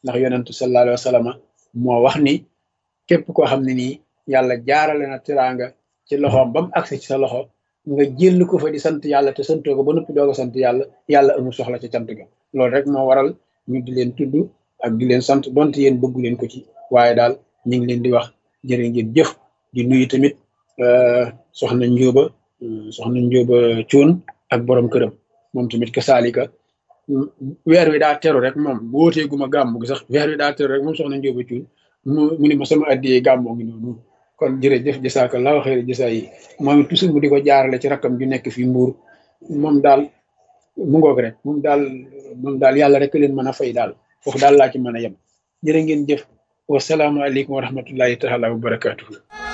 ndax yonentu sallallahu alayhi wa sallam moo wax ni képp koo xam ne nii yàlla jaarale na teraanga ci loxoom ba mu agsi ci sa loxo nga jël ko fa di sant yàlla te santoo ko ba noppi doog a sant yàlla yàlla amul soxla ci cant ga loolu rek moo waral ñu di leen tudd ak di leen sant donte yéen bëggu leen ko ci waaye daal ñu ngi leen di wax jërë ngeen jëf di nuyu tamit soxna njóoba soxna njóoba cuun ak borom këram moom tamit ka saalika weer wi daa teru rek moom bu wootee guma gàmmu gi sax weer wi daa teru rek moom soxna njóoba cuun mu mu ni ma sama addiyee gàmmoo ngi noonu kon jërëjëf jasaakallaahu xayra jasa yi moom it toujours mu di ko jaarale ci rakkam ju nekk fii mbuur moom daal mu ngoog rek moom daal moom daal yàlla rek leen mën a fay daal foofu daal laa ci mën a yem jërë ngeen jëf wasalaamualeykum wa rahmatullahi taala wa barakatuhu